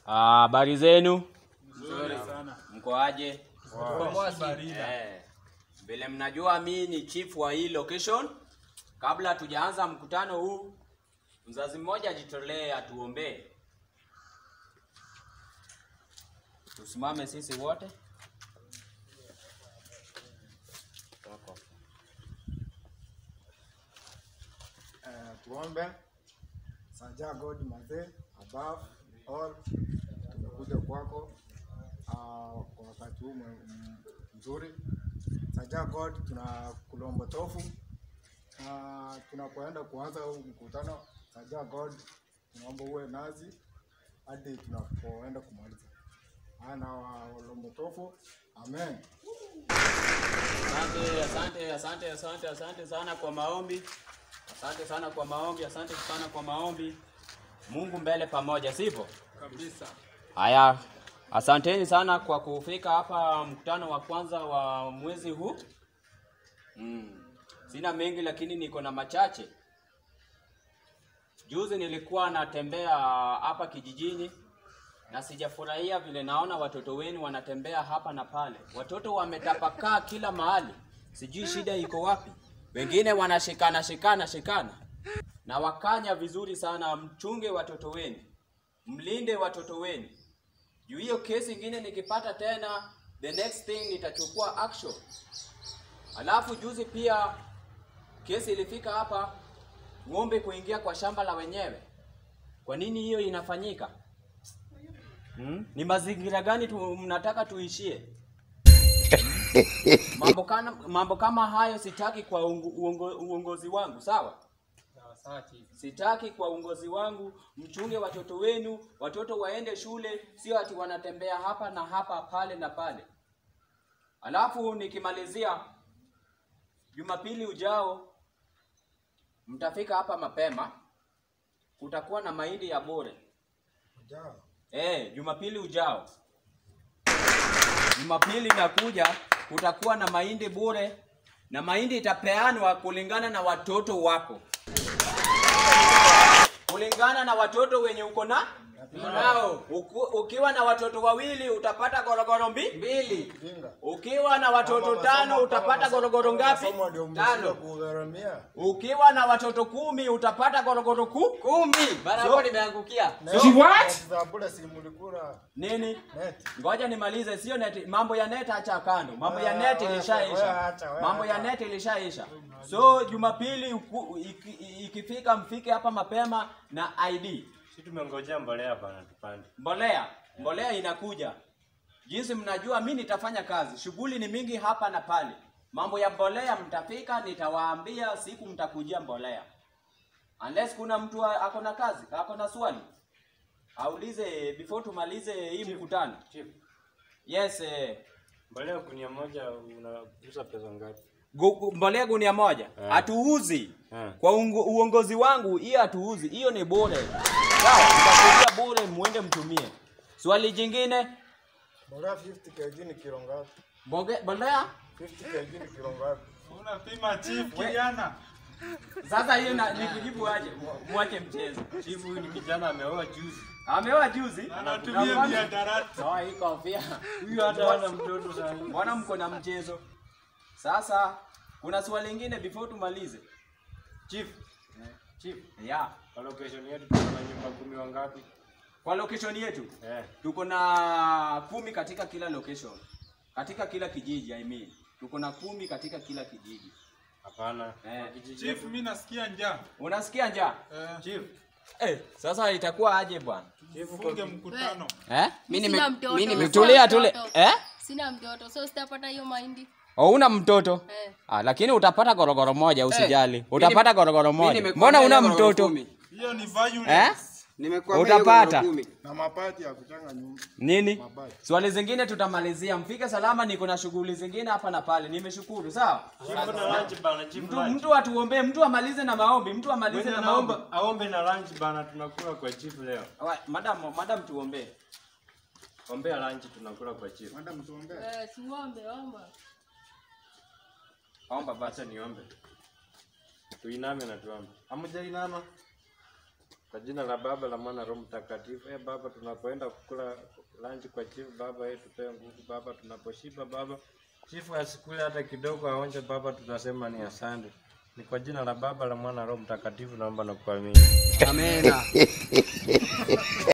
Habari zenu? Nzuri sana. Mko aje? Barida. Eh, vile mnajua mi ni chief wa hii location. Kabla hatujaanza mkutano huu, mzazi mmoja ajitolee atuombee. Tusimame sisi wote. Eh, tuombe. Sanja God mazee above all, tumekuja kwako ah, kwa wakati huu mwe- m- mzuri. Sanja God, tunakulomba tofu na tunapoenda kuanza huu mkutano. Sanja God, tunaomba uwe nazi hadi tunapoenda kumaliza. Ana walombo tofu. Amen. Asante, asante, asante, asante, asante sana kwa maombi. Asante sana kwa maombi, asante sana kwa maombi. Mungu mbele pamoja, sivyo? Kabisa. Haya, asanteni sana kwa kufika hapa mkutano wa kwanza wa mwezi huu. Mm. Sina mengi lakini niko na machache. Juzi nilikuwa natembea hapa kijijini na sijafurahia vile naona watoto wenu wanatembea hapa na pale. Watoto wametapakaa kila mahali, sijui shida iko wapi. Wengine wanashikana shikana shikana, na wakanya vizuri sana. Mchunge watoto wenu, mlinde watoto wenu. Juu hiyo kesi ingine nikipata tena, the next thing nitachukua action. Alafu juzi pia kesi ilifika hapa, ng'ombe kuingia kwa shamba la wenyewe. Kwa nini hiyo inafanyika? Hmm? Ni mazingira gani tu, mnataka tuishie? mambo, kana, mambo kama hayo sitaki kwa ungo, uongo, uongozi wangu, sawa? Sawa sawa chief. Sitaki kwa uongozi wangu. Mchunge watoto wenu, watoto waende shule, sio ati wanatembea hapa na hapa pale na pale. Alafu nikimalizia, Jumapili ujao mtafika hapa mapema, kutakuwa na mahindi ya bure. Ujao. Eh, Jumapili ujao. Jumapili inakuja kutakuwa na mahindi bure na mahindi itapeanwa kulingana na watoto wako. Kulingana na watoto wenye uko na nao. Uku, ukiwa na watoto wawili utapata gorogoro mbi? mbili. Jinga. Ukiwa na watoto Kama tano masomo- utapata kama gorogoro masomo- ngapi? masomo ndio mmeshindwa Tano. kugharamia. Ukiwa na watoto kumi utapata gorogoro ku kumi. Bana So- hapo nimeangukia. Net za bure si mlikula Nini? net. Ngoja nimalize, sio net. Mambo ya net acha kando, mambo ya Wewe- net wewe- wewe ilishaisha, acha, wewe mambo ya acha. net ilishaisha. So Jumapili uku- iki- ikifika, mfike hapa mapema na ID Si tumengojea mbolea bana tupande. mbolea. Mbolea inakuja. Jinsi mnajua, mi nitafanya kazi, shughuli ni mingi hapa na pale. Mambo ya mbolea mtafika, nitawaambia siku mtakujia mbolea, unless kuna mtu a- ako na kazi, ako na swali aulize before tumalize hii mkutano. Chief, Yes, eh, mbolea gunia moja unauza pesa ngapi? gu- gu- mbolea gunia moja Eh. hatuuzi Eh. kwa ungo, uongozi wangu, hiyo hatuuzi, hiyo ni bure. Sawa, nitakuja bure, muende mtumie. Swali jingine, Mbolea 50 kg ni kilo ngapi? mboge- mbolea 50 kg ni kilo ngapi? Unapima chief kijana. sasa, hiyo na- nikujibu aje? Mwache mchezo. Chief huyu ni kijana ameoa juzi. Ameoa juzi Anatumia Na miadarati. Sawa, hii kofia. Huyu hata hana mtoto sasa. Mbona mko na mchezo? Sasa kuna swali lingine before tumalize. Chief, chief, Yeah. kwa location yetu tuko na nyumba kumi wangapi? Kwa location yetu Eh, tuko na kumi katika kila location, katika kila kijiji I mean. Tuko na kumi katika kila kijiji. hapana. Eh. Kwa kijiji Chief yetu. mimi nasikia njaa. Unasikia njaa? Eh, Chief, Eh, sasa itakuwa aje bwana? chief kwa funge mkutano. Eh? Mimi Sina nime mtoto. mimi nime Tulia tule. mtoto. Eh? Sina mtoto, so sitapata hiyo mahindi. Oh, una mtoto? Eh. Ah, lakini utapata gorogoro moja usijali. mimi Utapata nime- gorogoro mimi moja. nimekuambia Mbona una hiyo gorogoro mtoto? kumi. Hiyo ni violence. Eh? Nimekuambia hiyo Utapata. gorogoro kumi. Na mabati ya kuchanga nyumba. Nini? Mabati. Swali zingine tutamalizia. Mfike salama, niko na shughuli zingine hapa na pale. Nimeshukuru, sawa? chief na lunch bana, chief Mtu, lunch. mtu atuombee, mtu amalize na maombi, mtu amalize Mwenye na maombi. anaomba aombe na lunch bana, tunakula kwa chief leo. Wa- Madam, madam tuombee. Ombea lunch tunakula kwa chief. Madam tuombee. Eh, siombe, omba. Omba basi. Acha niombe. Tuiname na tuombe. Hamjainama? Kwa jina la Baba la Mwana Roho Mtakatifu. Eh, Baba, tunapoenda kukula lunch kwa chief, Baba yetu tupe nguvu Baba, tunaposhiba Baba, chifu asikule hata kidogo, aonje Baba, tutasema ni asante. Ni kwa jina la Baba la Mwana Roho Mtakatifu naomba na kuamini. Amena.